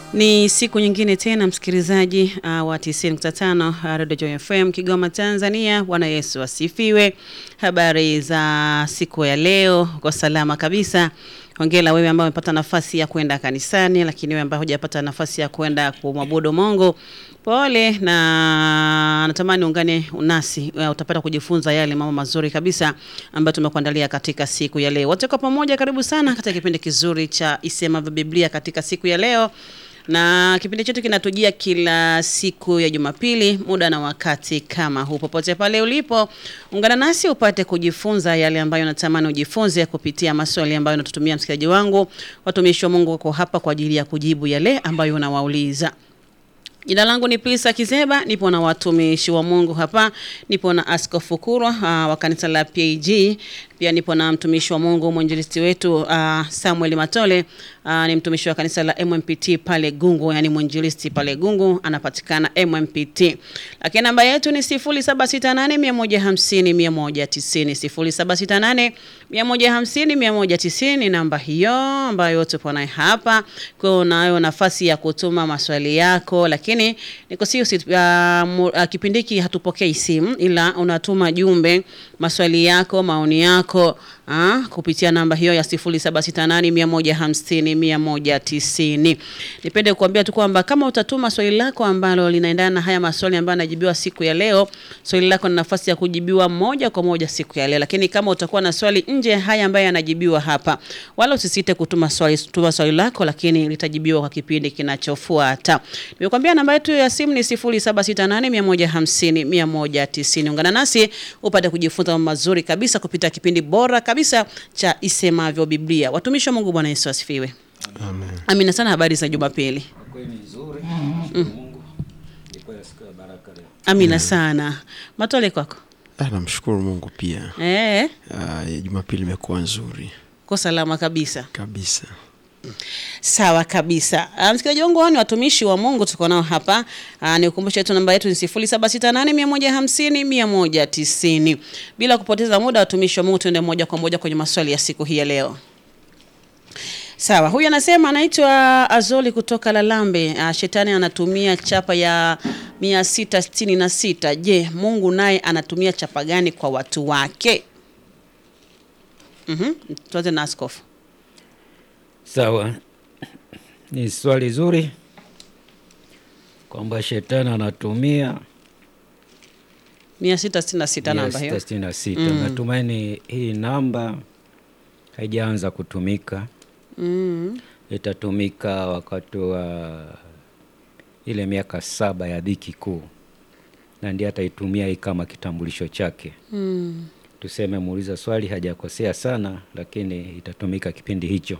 Ni siku nyingine tena msikilizaji uh, wa 90.5 uh, Radio Joy FM Kigoma Tanzania. Bwana Yesu asifiwe. Habari za siku ya leo, kwa salama kabisa. Hongera wewe ambaye umepata nafasi ya kwenda kanisani, lakini wewe ambaye hujapata nafasi ya kwenda kumwabudu Mungu, pole na natamani ungane nasi, uh, utapata kujifunza yale mambo mazuri kabisa ambayo tumekuandalia katika siku ya leo. Wote kwa pamoja, karibu sana katika kipindi kizuri cha Isemavyo Biblia katika siku ya leo na kipindi chetu kinatujia kila siku ya Jumapili muda na wakati kama huu. Popote pale ulipo, ungana nasi upate kujifunza yale ambayo natamani ujifunze kupitia maswali ambayo unatutumia msikilizaji wangu. Watumishi wa Mungu wako hapa kwa ajili ya kujibu yale ambayo unawauliza. Jina langu ni Pilisa Kizeba, nipo na watumishi wa Mungu hapa. Nipo na Askofu Kurwa uh, wa kanisa la PAG. Pia nipo na mtumishi wa Mungu mwinjilisti wetu uh, Samuel Matole uh, ni mtumishi wa kanisa la MMPT pale Gungu, yani mwinjilisti pale Gungu anapatikana MMPT. Lakini namba yetu ni 0768150190 0768150190 ni namba hiyo ambayo tupo naye hapa. Kwa hiyo unayo nafasi ya kutuma maswali yako, lakini nikusihi uh, uh, kipindi hiki hatupokei simu, ila unatuma jumbe, maswali yako, maoni yako Ah, kupitia namba hiyo ya 0768150190. Nipende kuambia tu kwamba kama utatuma swali lako ambalo linaendana na haya maswali ambayo yanajibiwa siku ya leo, swali lako na nafasi ya kujibiwa moja kwa moja siku ya leo. Lakini kama utakuwa na swali nje ya haya ambayo yanajibiwa hapa, wala usisite kutuma swali, tuma swali lako, lakini litajibiwa kwa kipindi kinachofuata. Nimekuambia namba yetu ya simu ni 0768150190. Ungana nasi upate kujifunza mambo mazuri kabisa kupitia kipindi bora kabisa cha Isemavyo Biblia. Watumishi wa Mungu, Bwana Yesu asifiwe. Amen. Amina sana. Habari za Jumapili? Kweli nzuri. Mungu. Ilikuwa siku ya baraka leo. Amina sana. Matole kwako. Ah, namshukuru Mungu pia. Eh, Ah, ya Jumapili imekuwa nzuri kwa salama kabisa. kabisa. Sawa kabisa. Uh, msikilizaji wangu hao ni watumishi wa Mungu tuko nao hapa. Uh, nikukumbusha tu namba yetu ni 0768150190. Bila kupoteza muda watumishi wa Mungu tuende moja kwa moja kwenye maswali ya siku hii ya leo. Sawa, huyu anasema anaitwa Azoli kutoka Lalambe. Uh, shetani anatumia chapa ya 666. Je, Mungu naye anatumia chapa gani kwa watu wake? Mhm. Tuanze na askofu. Sawa. Ni swali zuri kwamba shetani anatumia 666 namba hiyo. 666. Natumaini hii namba haijaanza kutumika. Mm. Itatumika wakati wa ile miaka saba ya dhiki kuu, na ndiye ataitumia hii kama kitambulisho chake. Mm. Tuseme muuliza swali hajakosea sana, lakini itatumika kipindi hicho.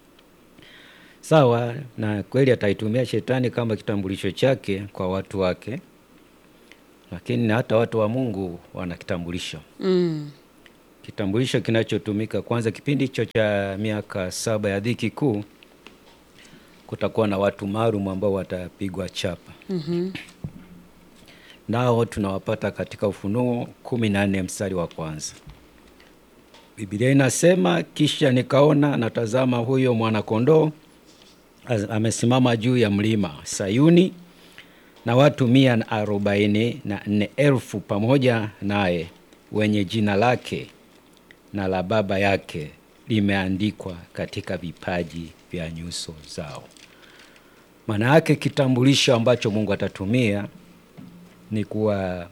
Sawa, na kweli ataitumia shetani kama kitambulisho chake kwa watu wake, lakini na hata watu wa Mungu wana kitambulisho. Mm. Kitambulisho kinachotumika kwanza, kipindi hicho cha miaka saba ya dhiki kuu, kutakuwa na watu maalum ambao watapigwa chapa. Mhm. Nao tunawapata katika Ufunuo kumi na nne mstari wa kwanza. Biblia inasema, kisha nikaona natazama, huyo mwanakondoo az- amesimama juu ya mlima Sayuni na watu mia na arobaini na nne elfu pamoja naye, wenye jina lake na la Baba yake limeandikwa katika vipaji vya nyuso zao. Maana yake kitambulisho ambacho Mungu atatumia ni kuwa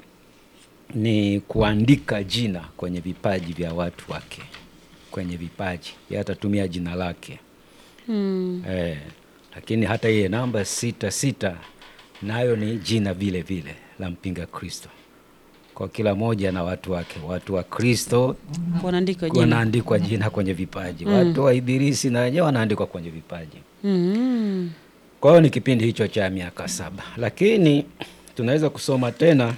ni kuandika jina kwenye vipaji vya watu wake, kwenye vipaji yeye atatumia jina lake Mm. eh, lakini hata iye namba sita sita nayo ni jina vile vile la mpinga Kristo, kwa kila moja na watu wake. Watu wa Kristo Wanaandika jina. wanaandikwa jina kwenye vipaji, watu wa Ibilisi na wenyewe wanaandikwa kwenye vipaji. Mm. Kwa hiyo ni kipindi hicho cha miaka saba, lakini tunaweza kusoma tena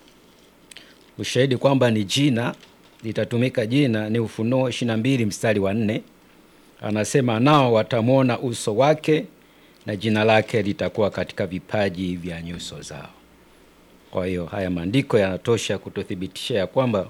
ushahidi kwamba ni jina litatumika. Jina ni Ufunuo ishirini na mbili mstari wa nne anasema, nao watamwona uso wake na jina lake litakuwa katika vipaji vya nyuso zao. Kwa hiyo haya maandiko yanatosha kututhibitisha ya kwamba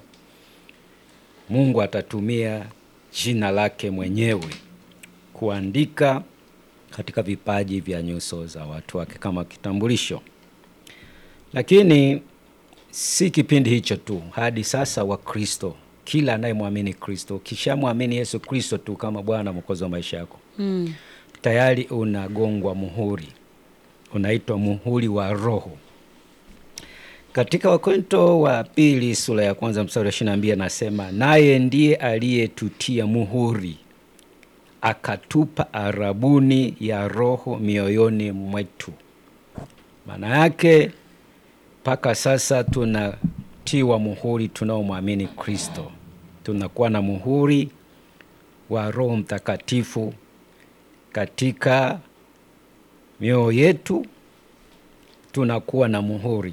Mungu atatumia jina lake mwenyewe kuandika katika vipaji vya nyuso za watu wake kama kitambulisho. Lakini si kipindi hicho tu, hadi sasa Wakristo, kila anayemwamini Kristo, ukishamwamini Yesu Kristo tu kama Bwana Mwokozi wa maisha yako Mm. tayari unagongwa muhuri, unaitwa muhuri wa Roho. Katika Wakorinto wa pili sura ya kwanza mstari wa ishirini na mbili anasema naye ndiye aliyetutia muhuri akatupa arabuni ya Roho mioyoni mwetu. Maana yake mpaka sasa tunatiwa muhuri tunaomwamini Kristo, tunakuwa na muhuri wa Roho Mtakatifu katika mioyo yetu, tunakuwa na muhuri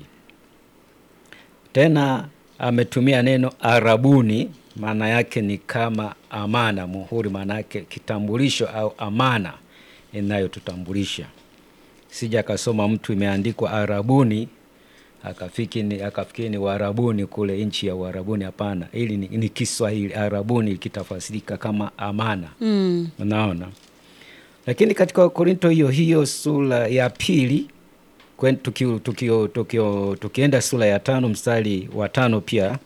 tena. Ametumia neno arabuni, maana yake ni kama amana. Muhuri maana yake kitambulisho au amana inayotutambulisha. Sija akasoma mtu imeandikwa arabuni akafiki ni, akafikiri ni Warabuni kule nchi ya Uarabuni. Hapana, hili ni, ni Kiswahili. Arabuni kitafasirika kama amana. Mm. Unaona, lakini katika Wakorinto hiyo hiyo sura ya pili kwen- tuki- tuki- tuki- tukienda sura ya tano mstari wa tano pia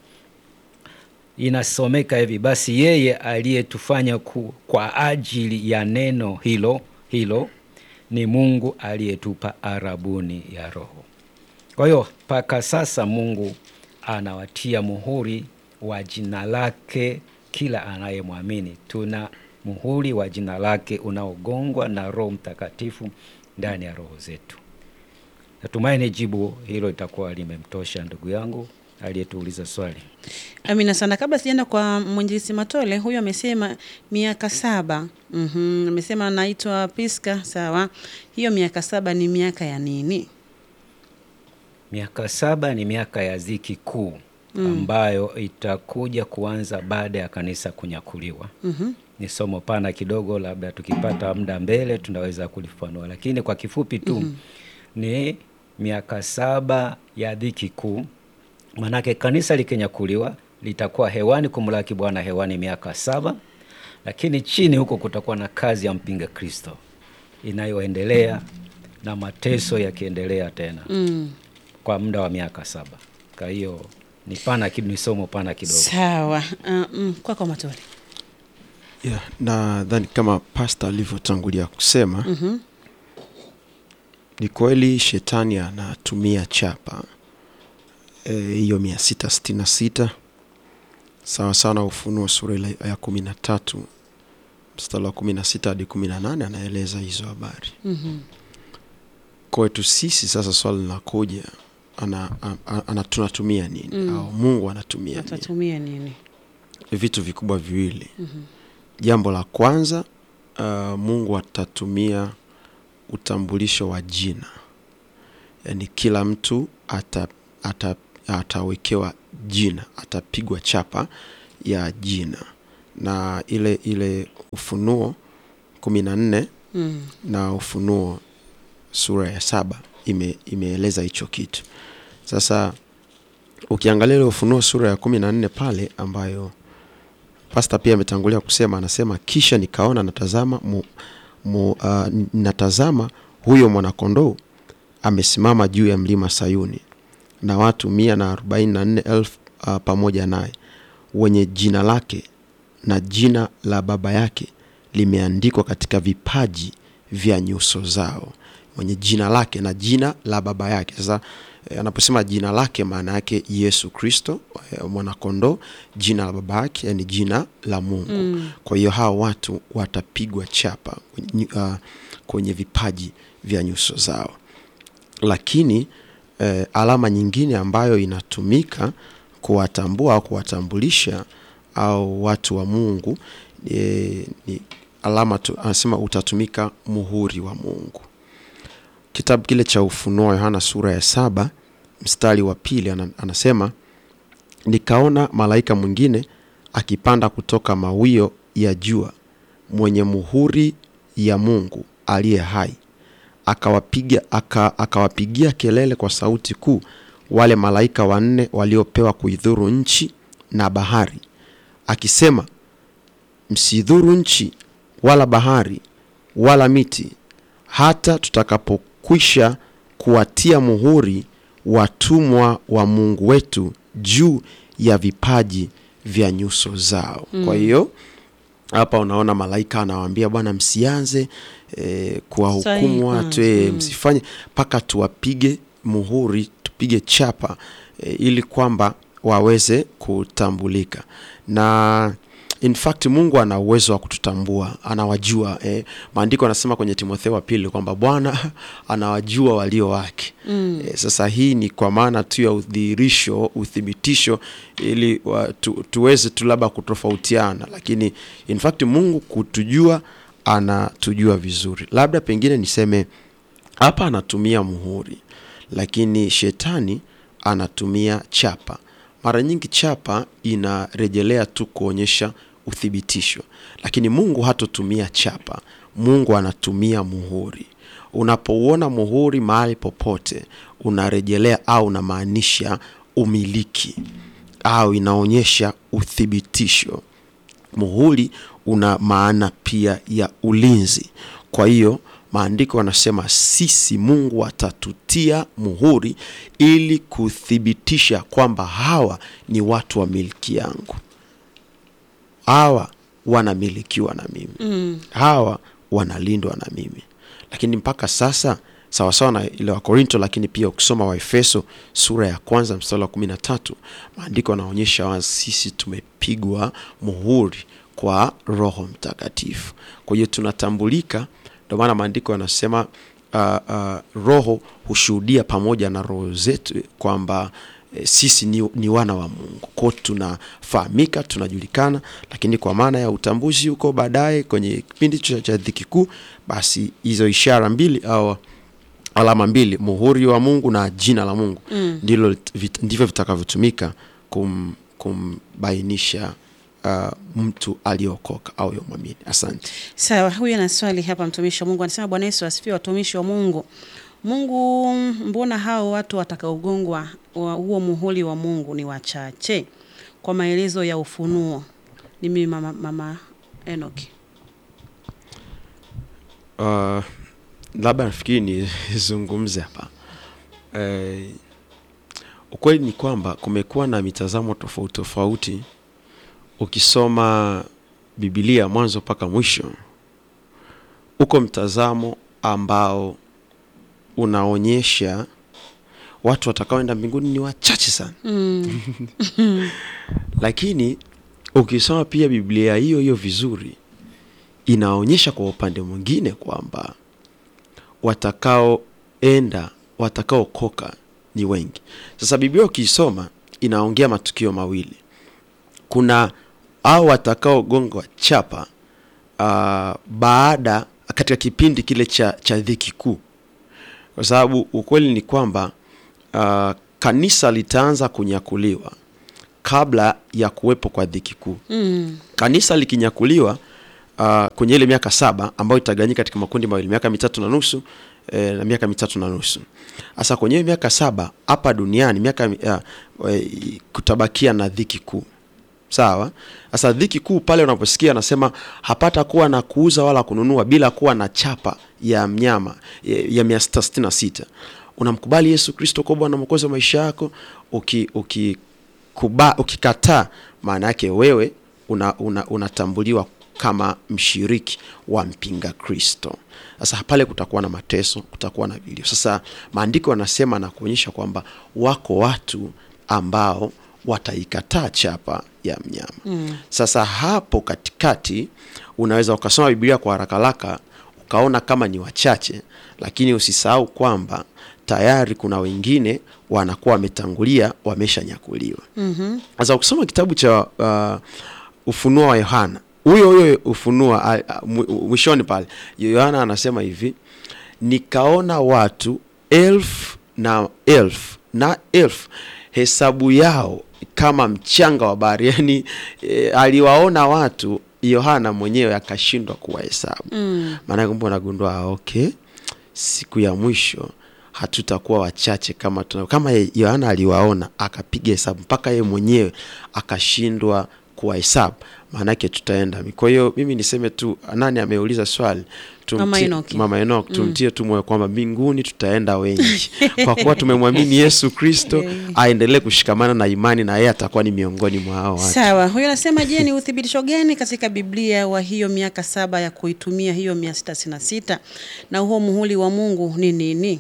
inasomeka hivi: basi yeye aliyetufanya ku, kwa ajili ya neno hilo hilo ni Mungu aliyetupa arabuni ya Roho. Kwa hiyo mpaka sasa Mungu anawatia muhuri wa jina lake kila anayemwamini. Tuna muhuri wa jina lake unaogongwa na Roho Mtakatifu ndani ya roho zetu. Natumaini jibu hilo litakuwa limemtosha ndugu yangu aliyetuuliza swali. Amina sana. Kabla sijaenda kwa mwinjilisi Matole, huyu amesema miaka saba. Mhm, amesema anaitwa Piska. Sawa, hiyo miaka saba ni miaka ya nini? Miaka saba ni miaka ya dhiki kuu ambayo itakuja kuanza baada ya kanisa kunyakuliwa. Mhm. Ni somo pana kidogo, labda tukipata muda mbele tunaweza kulifanua, lakini kwa kifupi tu ni miaka saba ya dhiki kuu. Manake kanisa likinyakuliwa litakuwa hewani kumlaki Bwana hewani miaka saba, lakini chini huko kutakuwa na kazi ya mpinga Kristo inayoendelea na mateso yakiendelea tena Mm. kwa muda wa miaka saba. Kwa hiyo ni pana kidogo, ni somo pana kidogo. Sawa. Uh, mm, kwako Matole. yeah, nadhani kama pasta alivyotangulia kusema Mhm. ni kweli shetani anatumia chapa Eh, hiyo mia sita sitini na sita sawa sawa na Ufunuo sura ile ya kumi na tatu mstari wa kumi na sita hadi kumi na nane anaeleza hizo habari. Mhm. Kwetu sisi sasa swali linakuja ana, ana, ana, tunatumia nini Mm. au Mungu anatumia nini? Atatumia nini? Vitu vikubwa viwili. Mhm. Jambo la kwanza uh, Mungu atatumia utambulisho wa jina, yaani kila mtu ata, ata, atawekewa jina, atapigwa chapa ya jina, na ile ile Ufunuo kumi na nne Mm. na Ufunuo sura ya saba ime, imeeleza hicho kitu. Sasa ukiangalia ile Ufunuo sura ya kumi na nne pale ambayo pasta pia ametangulia kusema, anasema kisha nikaona natazama mu, mu, uh, natazama huyo mwanakondoo amesimama juu ya mlima Sayuni na watu mia na arobaini na nne elfu uh, pamoja naye wenye jina lake na jina la baba yake limeandikwa katika vipaji vya nyuso zao, mwenye jina lake na jina la baba yake. Sasa eh, anaposema jina lake, maana yake Yesu Kristo eh, mwanakondoo, jina la baba yake yani jina la Mungu. Mm. Kwa hiyo hawa watu watapigwa chapa kwenye, uh, kwenye vipaji vya nyuso zao, lakini eh, alama nyingine ambayo inatumika kuwatambua au kuwatambulisha au watu wa Mungu eh, ni alama tu, anasema utatumika muhuri wa Mungu. Kitabu kile cha Ufunuo wa Yohana sura ya saba mstari wa pili ana- anasema nikaona malaika mwingine akipanda kutoka mawio ya jua mwenye muhuri ya Mungu aliye hai akawapiga aka, akawapigia kelele kwa sauti kuu wale malaika wanne waliopewa kuidhuru nchi na bahari akisema msidhuru nchi wala bahari wala miti hata tutakapokwisha kuwatia muhuri watumwa wa Mungu wetu juu ya vipaji vya nyuso zao. Kwa hiyo hapa unaona malaika anawaambia bwana, msianze e, kuwahukumu Sahihi. watu Mm, e, msifanye mpaka tuwapige muhuri, tupige chapa e, ili kwamba waweze kutambulika na in fact Mungu ana uwezo wa kututambua, anawajua eh. Maandiko anasema kwenye Timotheo wa pili kwamba Bwana anawajua walio wake mm. Eh, sasa hii ni kwa maana tu ya udhihirisho, uthibitisho ili wa, tu, tuweze tu labda kutofautiana, lakini in fact Mungu kutujua, anatujua vizuri. Labda pengine niseme hapa anatumia muhuri, lakini shetani anatumia chapa. Mara nyingi chapa inarejelea tu kuonyesha uthibitisho, lakini Mungu hatotumia chapa. Mungu anatumia muhuri. Unapouona muhuri mahali popote, unarejelea au unamaanisha umiliki au inaonyesha uthibitisho. Muhuri una maana pia ya ulinzi. Kwa hiyo maandiko yanasema sisi, Mungu atatutia muhuri ili kuthibitisha kwamba hawa ni watu wa milki yangu, hawa wanamilikiwa na mimi Mm. hawa wanalindwa na mimi. Lakini mpaka sasa sawasawa na ile wa Korinto, lakini pia ukisoma Waefeso sura ya kwanza mstari wa kumi na tatu maandiko yanaonyesha wazi sisi tumepigwa muhuri kwa Roho Mtakatifu. Kwa hiyo tunatambulika, ndio maana maandiko yanasema uh, uh, Roho hushuhudia pamoja na roho zetu kwamba eh, sisi ni, ni wana wa Mungu. Kwa hiyo tunafahamika, tunajulikana, lakini kwa maana ya utambuzi huko baadaye kwenye kipindi cha, cha dhiki kuu, basi hizo ishara mbili au alama mbili, muhuri wa Mungu na jina la Mungu Mm. ndilo vit- ndivyo vitakavyotumika kum, kumbainisha uh, mtu aliyeokoka au yomwamini. Asante. Sawa, huyu ana swali hapa, mtumishi wa Mungu anasema, Bwana Yesu asifiwe. Watumishi wa Mungu, Mungu, mbona hao watu watakaogongwa wa huo muhuri wa Mungu ni wachache? Kwa maelezo ya Ufunuo. Ni mimi mama, mama Enoki. Uh, labda nafikiri nizungumze hapa eh, ukweli ni kwamba kumekuwa na mitazamo tofauti tofauti. Ukisoma Biblia mwanzo mpaka mwisho, uko mtazamo ambao unaonyesha watu watakaoenda mbinguni ni wachache sana Mm. lakini ukisoma pia Biblia hiyo hiyo vizuri inaonyesha kwa upande mwingine kwamba watakaoenda watakaokoka ni wengi. Sasa Biblia ukisoma inaongea matukio mawili. Kuna au watakaogongwa chapa uh, baada katika kipindi kile cha, cha dhiki kuu, kwa sababu ukweli ni kwamba uh, kanisa litaanza kunyakuliwa kabla ya kuwepo kwa dhiki kuu. Mm. Kanisa likinyakuliwa uh, kwenye ile miaka saba ambayo itagawanyika katika makundi mawili, miaka mitatu na nusu eh, na miaka mitatu na nusu. Sasa kwenye hiyo miaka saba hapa duniani miaka uh, eh, kutabakia na dhiki kuu. Sawa. Sasa dhiki kuu pale unaposikia anasema hapata kuwa na kuuza wala kununua bila kuwa na chapa ya mnyama ya- ya mia sita sitini na sita. Unamkubali Yesu Kristo kuwa Bwana Mwokozi wa maisha yako, uki, uki kuba, ukikataa maana yake wewe una, una, unatambuliwa kama mshiriki wa mpinga Kristo. Sasa pale kutakuwa na mateso, kutakuwa na vilio. Sasa maandiko yanasema na kuonyesha kwamba wako watu ambao wataikataa chapa ya mnyama mm. Sasa hapo katikati unaweza ukasoma Biblia kwa haraka haraka ukaona kama ni wachache, lakini usisahau kwamba tayari kuna wengine wanakuwa wametangulia wameshanyakuliwa. Mhm. Sasa ukisoma kitabu cha uh, Ufunuo wa Yohana, huyo huyo Ufunuo a- a- mwi- mwishoni pale, Yohana anasema hivi, nikaona watu elfu na elfu na elfu, hesabu yao kama mchanga wa bahari. Yani e, aliwaona watu, Yohana mwenyewe akashindwa kuwahesabu. Mm. Maana kumbe unagundua ah, okay, siku ya mwisho hatutakuwa wachache kama tuna, kama ye- Yohana aliwaona akapiga hesabu mpaka yeye mwenyewe akashindwa kuwahesabu maanake tutaenda kwa hiyo mimi niseme tu nani ameuliza swali Tumtie- Mama Enoki. mama Enoch tumtie tu moyo kwamba mbinguni tutaenda wengi kwa kuwa tumemwamini yesu kristo aendelee kushikamana na imani na yeye atakuwa ni miongoni mwa hao watu Sawa, huyo anasema je, ni uthibitisho gani katika Biblia wa hiyo miaka saba ya kuitumia hiyo mia sita sitini na sita na huo muhuri wa Mungu ni nini?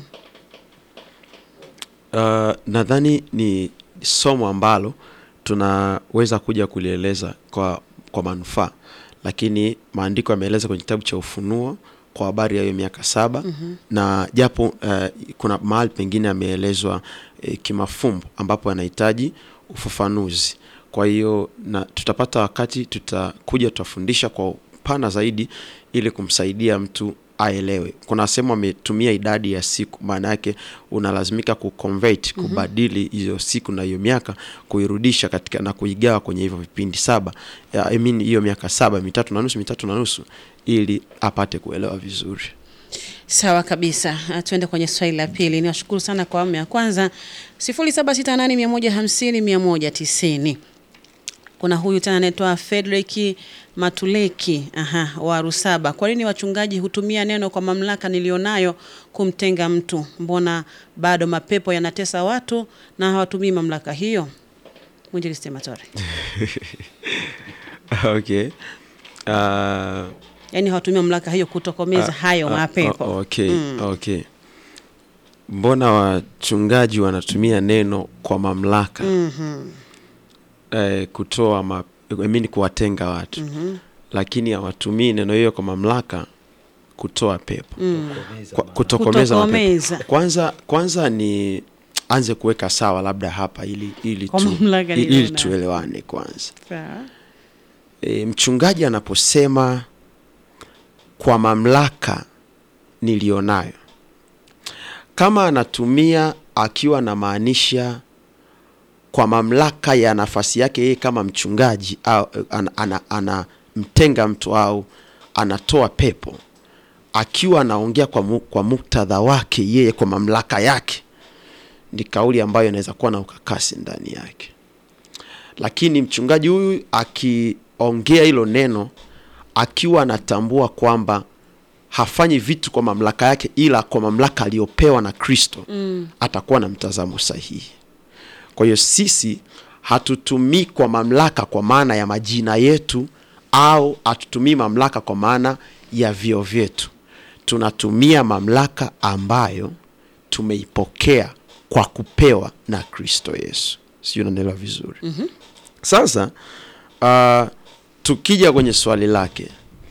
Uh, nadhani ni somo ambalo tunaweza kuja kulieleza kwa, kwa manufaa, lakini maandiko yameeleza kwenye kitabu cha Ufunuo kwa habari ya hiyo miaka saba mm-hmm. na japo uh, kuna mahali pengine ameelezwa uh, kimafumbo ambapo anahitaji ufafanuzi. Kwa hiyo na tutapata wakati tutakuja tutafundisha kwa upana zaidi ili kumsaidia mtu aelewe. Kuna sehemu ametumia idadi ya siku, maana yake unalazimika kuconvert, kubadili hiyo siku na hiyo miaka, kuirudisha katika na kuigawa kwenye hivyo vipindi saba, ya, I mean hiyo miaka saba, mitatu na nusu, mitatu na nusu, ili apate kuelewa vizuri. Sawa kabisa. Ah, Tuende kwenye swali la pili. Niwashukuru sana kwa awamu ya kwanza. 0768150190. Kuna huyu tena anaitwa Frederick Matuleki aha, wa Rusaba. Kwa nini wachungaji hutumia neno kwa mamlaka nilionayo kumtenga mtu? Mbona bado mapepo yanatesa watu na hawatumii mamlaka hiyo? Mwinjilisti Matore. okay. Uh, Yaani hawatumii mamlaka hiyo kutokomeza hayo Ah, mapepo. o- okay, okay. Mbona wachungaji wanatumia neno kwa mamlaka eh, kutoa ma, I mean kuwatenga watu lakini hawatumii neno hiyo kwa mamlaka kutoa pepo kwa, kutokomeza Kutokomeza. mapepo. Kwanza, kwanza ni anze kuweka sawa labda hapa ili, ili, Kwa tu, mamlaka ili nilionayo. tuelewane kwanza. Sawa. E, mchungaji anaposema kwa mamlaka nilionayo, kama anatumia akiwa anamaanisha kwa mamlaka ya nafasi yake yeye kama mchungaji au anamtenga ana, ana, anamtenga mtu au anatoa pepo, akiwa anaongea kwa, mu, kwa muktadha wake yeye kwa mamlaka yake, ni kauli ambayo inaweza kuwa na ukakasi ndani yake lakini mchungaji huyu akiongea hilo neno akiwa anatambua kwamba hafanyi vitu kwa mamlaka yake ila kwa mamlaka aliyopewa na kristo mm. atakuwa na mtazamo sahihi kwa hiyo sisi hatutumii kwa mamlaka kwa maana ya majina yetu au hatutumii mamlaka kwa maana ya vio vyetu tunatumia mamlaka ambayo tumeipokea kwa kupewa na kristo yesu sijui unaelewa vizuri mm-hmm. sasa uh, tukija kwenye swali lake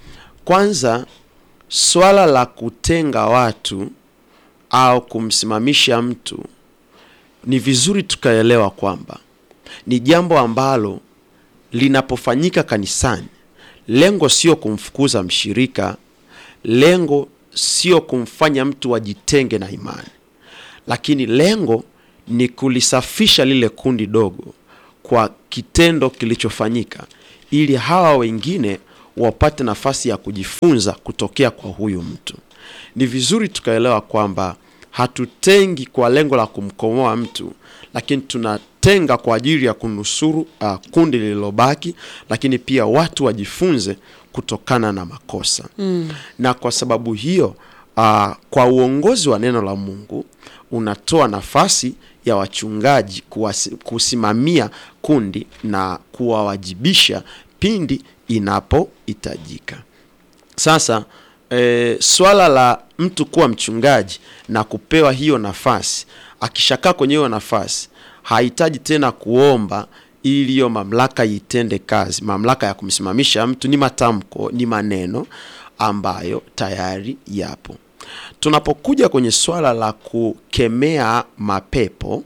kwanza swala la kutenga watu au kumsimamisha mtu ni vizuri tukaelewa kwamba ni jambo ambalo linapofanyika kanisani lengo sio kumfukuza mshirika lengo sio kumfanya mtu ajitenge na imani lakini lengo ni kulisafisha lile kundi dogo kwa kitendo kilichofanyika ili hawa wengine wapate nafasi ya kujifunza kutokea kwa huyu mtu ni vizuri tukaelewa kwamba hatutengi kwa lengo la kumkomoa mtu lakini tunatenga kwa ajili ya kunusuru uh, kundi lililobaki lakini pia watu wajifunze kutokana na makosa mm. na kwa sababu hiyo uh, kwa uongozi wa neno la mungu unatoa nafasi ya wachungaji kuwasi, kusimamia kundi na kuwawajibisha pindi inapohitajika sasa e, swala la mtu kuwa mchungaji na kupewa hiyo nafasi akishakaa kwenye hiyo nafasi hahitaji tena kuomba ili hiyo mamlaka itende kazi mamlaka ya kumsimamisha mtu ni matamko ni maneno ambayo tayari yapo tunapokuja kwenye swala la kukemea mapepo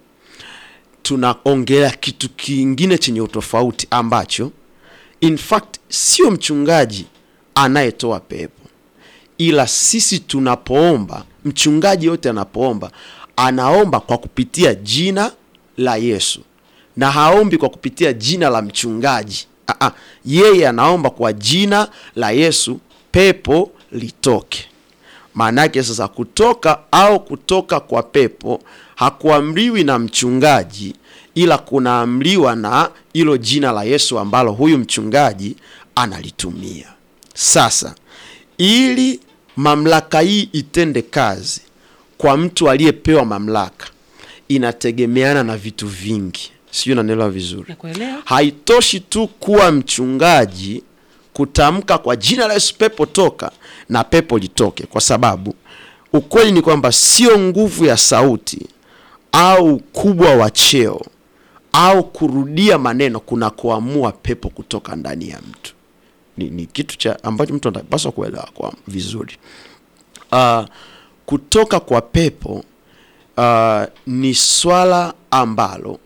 tunaongelea kitu kingine chenye utofauti ambacho in fact sio mchungaji anayetoa pepo ila sisi tunapoomba mchungaji yote anapoomba anaomba kwa kupitia jina la yesu na haombi kwa kupitia jina la mchungaji Aa, yeye anaomba kwa jina la yesu pepo litoke maana yake sasa kutoka au kutoka kwa pepo hakuamriwi na mchungaji ila kunaamriwa na hilo jina la yesu ambalo huyu mchungaji analitumia sasa ili mamlaka hii itende kazi kwa mtu aliyepewa mamlaka inategemeana na vitu vingi sijui unanielewa vizuri Nakuelewa. haitoshi tu kuwa mchungaji kutamka kwa jina la yesu pepo toka na pepo litoke kwa sababu ukweli ni kwamba sio nguvu ya sauti au ukubwa wa cheo au kurudia maneno kuna kuamua pepo kutoka ndani ya mtu ni, ni kitu cha ambacho mtu anapaswa kuelewa kwa vizuri uh, kutoka kwa pepo uh, ni swala ambalo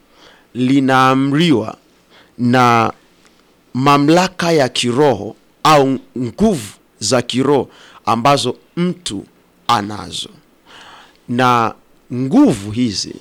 linaamriwa na mamlaka ya kiroho au nguvu za kiroho ambazo mtu anazo na nguvu hizi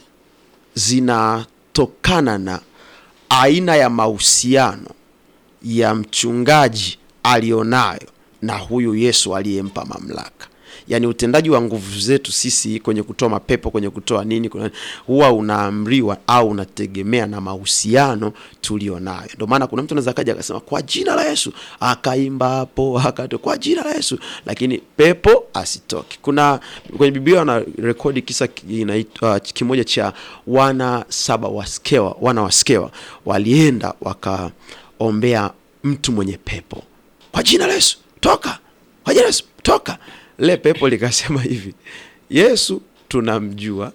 zinatokana na aina ya mahusiano ya mchungaji alionayo na huyu yesu aliyempa mamlaka yaani utendaji wa nguvu zetu sisi kwenye kutoa mapepo kwenye kutoa nini kuna, huwa unaamriwa au unategemea na mahusiano tulionayo ndio maana kuna mtu anaweza kaja akasema kwa jina la yesu akaimba hapo akato kwa jina la yesu lakini pepo asitoke kuna kwenye biblia wana rekodi kisa inaitwa kimoja cha wana saba waskewa wana waskewa walienda wakaombea mtu mwenye pepo kwa jina la yesu toka kwa jina la yesu toka le pepo likasema hivi yesu tunamjua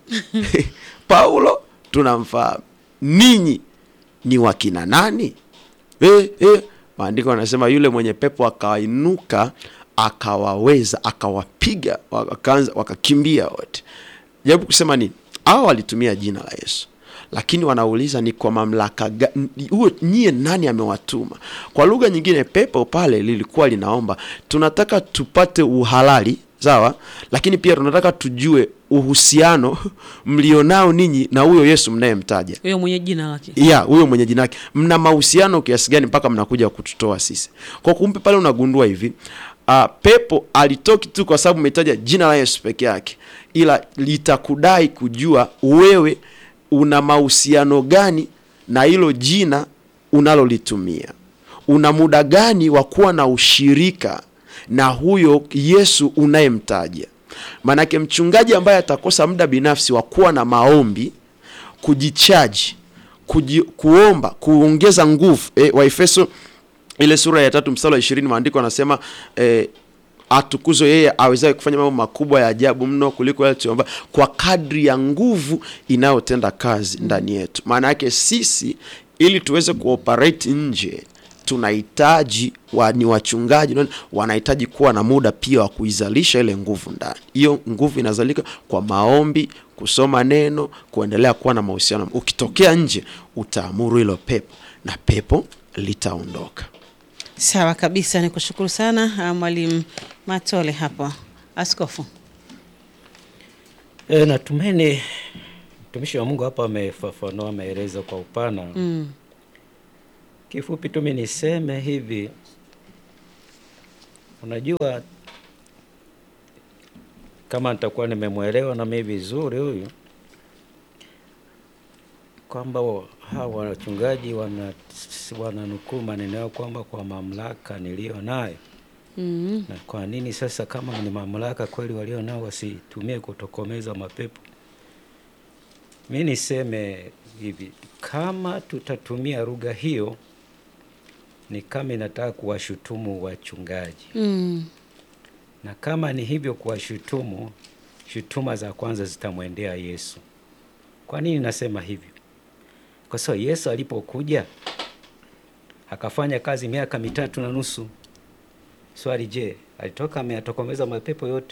paulo tunamfahamu ninyi ni wakina nani eh, eh. maandiko anasema yule mwenye pepo akainuka akawaweza akawapiga wakaanza wakakimbia wote jaribu kusema nini hao walitumia jina la yesu lakini wanauliza ni kwa mamlaka gani huyo nyie nani amewatuma kwa lugha nyingine pepo pale lilikuwa linaomba tunataka tupate uhalali sawa lakini pia tunataka tujue uhusiano mlionao ninyi na huyo yesu mnayemtaja huyo mwenye jina lake ya huyo mwenye jina lake mna mahusiano kiasi gani mpaka mnakuja kututoa sisi kwa kumbe pale unagundua hivi uh, pepo alitoki tu kwa sababu umetaja jina la yesu peke yake ila litakudai kujua wewe una mahusiano gani na hilo jina unalolitumia una muda gani wa kuwa na ushirika na huyo yesu unayemtaja maanake mchungaji ambaye atakosa muda binafsi wa kuwa na maombi kujichaji kuji, kuomba kuongeza nguvu e, waefeso ile sura ya tatu mstari wa ishirini maandiko anasema e, atukuzwe yeye awezaye kufanya mambo makubwa ya ajabu mno kuliko yale tuomba kwa kadri ya nguvu inayotenda kazi ndani yetu maana yake sisi ili tuweze kuoperate nje tunahitaji wa, ni wachungaji nani, wanahitaji kuwa na muda pia wa kuizalisha ile nguvu ndani hiyo nguvu inazalika kwa maombi kusoma neno kuendelea kuwa na mahusiano ukitokea nje utaamuru hilo pepo na pepo litaondoka sawa kabisa ni kushukuru sana ah, mwalimu matole hapo askofu E, natumaini mtumishi wa Mungu hapa amefafanua, ameeleza kwa upana mm. Kifupi tu mimi niseme hivi, unajua, kama nitakuwa nimemwelewa na mimi vizuri huyu, kwamba wa- hawa wachungaji wana wananukuu maneno yao kwamba kwa mamlaka niliyo nayo Mm. na kwa nini sasa kama ni mamlaka kweli walio nao wasitumie kutokomeza mapepo? Mi niseme hivi, kama tutatumia lugha hiyo, ni kama inataka kuwashutumu wachungaji, Mm. na kama ni hivyo kuwashutumu, shutuma za kwanza zitamwendea Yesu. Kwa nini nasema hivyo? Kwa sababu Yesu alipokuja akafanya kazi miaka mitatu na nusu Swali, je, alitoka ameyatokomeza mapepo yote?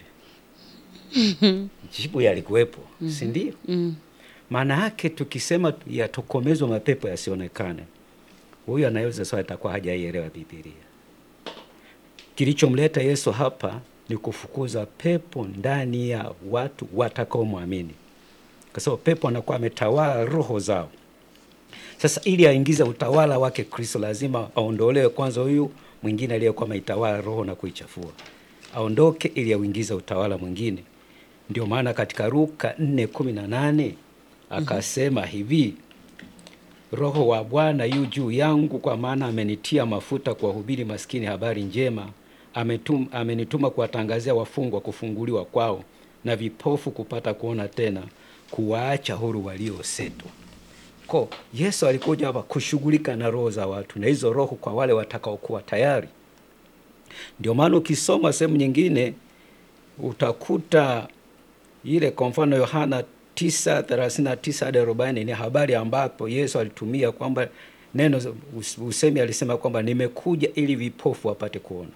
Jibu yalikuwepo, si ndio? Mm. Maana yake tukisema yatokomezwa mapepo yasionekane, huyu anaweza swali atakuwa hajaielewa Biblia. Kilichomleta Yesu hapa ni kufukuza pepo ndani ya watu watakaomwamini, kwa sababu pepo anakuwa ametawala roho zao. Sasa ili aingize utawala wake Kristo, lazima aondolewe kwanza huyu mwingine aliyekuwa ameitawala roho na kuichafua, aondoke ili auingize utawala mwingine. Ndio maana katika Luka 4:18 akasema hivi, Roho wa Bwana yu juu yangu, kwa maana amenitia mafuta kuwahubiri maskini habari njema, ametum, amenituma kuwatangazia wafungwa kufunguliwa kwao, na vipofu kupata kuona tena, kuwaacha huru waliosetwa. Ko Yesu alikuja hapa kushughulika na roho za watu, na hizo roho kwa wale watakaokuwa tayari. Ndio maana ukisoma sehemu nyingine utakuta ile kwa mfano Yohana 9:39 hadi 40 ni habari ambapo Yesu alitumia kwamba neno us- usemi alisema kwamba nimekuja ili vipofu wapate kuona.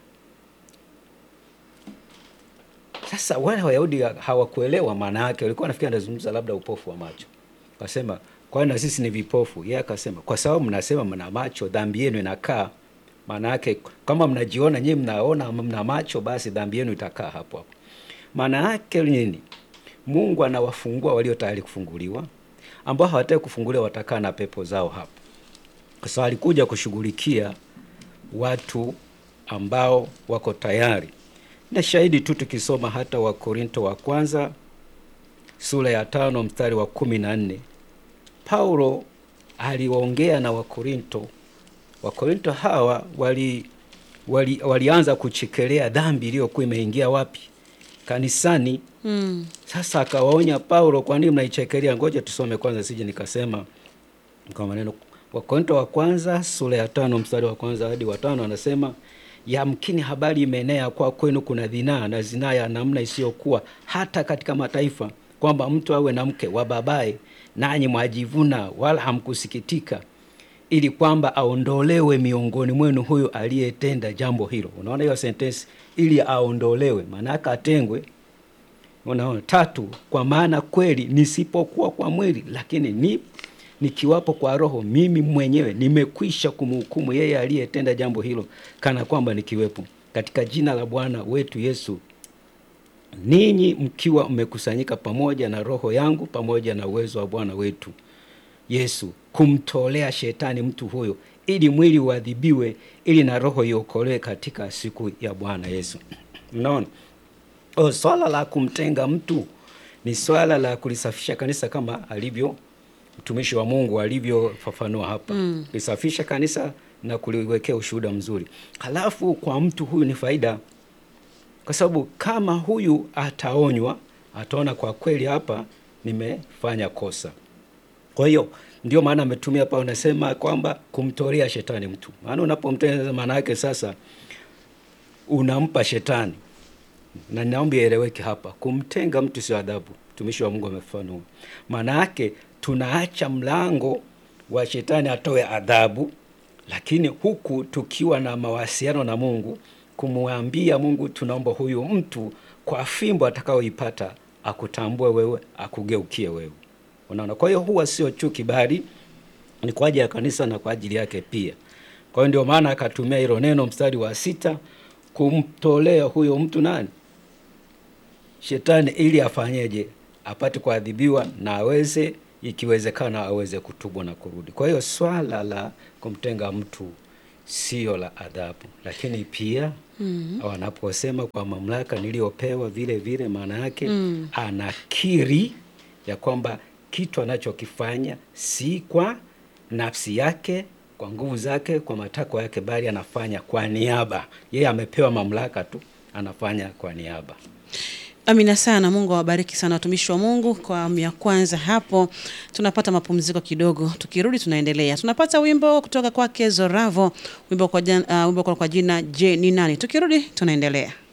Sasa wale Wayahudi hawakuelewa maana yake, walikuwa nafikiri anazungumza labda upofu wa macho. Akasema kwani na sisi ni vipofu? Yeye akasema kwa sababu mnasema mna macho, dhambi yenu inakaa. Maana yake kama mnajiona nyinyi mnaona mna macho, basi dhambi yenu itakaa hapo hapo. Maana yake nini? Mungu anawafungua walio tayari kufunguliwa, ambao hawataki kufunguliwa watakaa na pepo zao hapo. Kwa sababu alikuja kushughulikia watu ambao wako tayari. Na shahidi tu tukisoma hata Wakorinto wa kwanza sura ya tano mstari wa kumi na nne Paulo aliongea na Wakorinto. Wakorinto hawa wali, wali, walianza kuchekelea dhambi iliyokuwa imeingia wapi? Kanisani. Mm. Sasa akawaonya Paulo, kwa nini mnaichekelea? Ngoja tusome kwanza, sije nikasema kwa maneno. Wakorinto wa kwanza sura ya tano mstari wa kwanza hadi wa tano anasema yamkini habari imeenea kwa kwenu kuna zinaa na zinaa ya namna isiyokuwa hata katika mataifa, kwamba mtu awe na mke wa babaye, nanyi mwajivuna, wala hamkusikitika, ili kwamba aondolewe miongoni mwenu huyo aliyetenda jambo hilo. Unaona hiyo sentensi, ili aondolewe, maana yake atengwe. Unaona, tatu, kwa maana kweli nisipokuwa kwa mwili, lakini ni nikiwapo kwa roho, mimi mwenyewe nimekwisha kumhukumu yeye aliyetenda jambo hilo, kana kwamba nikiwepo. Katika jina la Bwana wetu Yesu, ninyi mkiwa mmekusanyika pamoja na roho yangu pamoja na uwezo wa Bwana wetu Yesu kumtolea shetani mtu huyo, ili mwili uadhibiwe, ili na roho iokolewe katika siku ya Bwana Yesu. Unaona? O, swala la kumtenga mtu ni swala la kulisafisha kanisa kama alivyo mtumishi wa Mungu alivyofafanua hapa mm. lisafisha kanisa na kuliwekea ushuhuda mzuri. Halafu kwa mtu huyu ni faida, kwa sababu kama huyu ataonywa, ataona kwa kweli hapa nimefanya kosa. Kwa hiyo ndio maana ametumia hapa, unasema kwamba kumtolea shetani mtu, maana unapomtenga, maana yake sasa unampa shetani na naomba ieleweke hapa, kumtenga mtu sio adhabu. Mtumishi wa Mungu amefafanua, maana yake tunaacha mlango wa shetani atoe adhabu, lakini huku tukiwa na mawasiliano na Mungu, kumwambia Mungu, tunaomba huyu mtu kwa fimbo atakayoipata akutambue wewe, akugeukie wewe. Unaona, kwa hiyo huwa sio chuki, bali ni kwa ajili ya kanisa na kwa ajili yake pia. Kwa hiyo ndio maana akatumia hilo neno mstari wa sita, kumtolea huyo mtu nani shetani ili afanyeje? Apate kuadhibiwa na aweze, ikiwezekana, aweze kutubu na kurudi. Kwa hiyo swala la kumtenga mtu sio la adhabu, lakini pia mm -hmm. wanaposema kwa mamlaka niliyopewa vile vile, maana yake mm. anakiri ya kwamba kitu anachokifanya si kwa nafsi yake, kwa nguvu zake, kwa matakwa yake, bali anafanya kwa niaba. Yeye amepewa mamlaka tu, anafanya kwa niaba. Amina sana. Mungu awabariki sana watumishi wa Mungu. Kwa awamu ya kwanza hapo tunapata mapumziko kidogo, tukirudi tunaendelea. Tunapata wimbo kutoka kwake Zoravo, wimbo kwa, jan, uh, wimbo kwa jina Je ni nani? Tukirudi tunaendelea.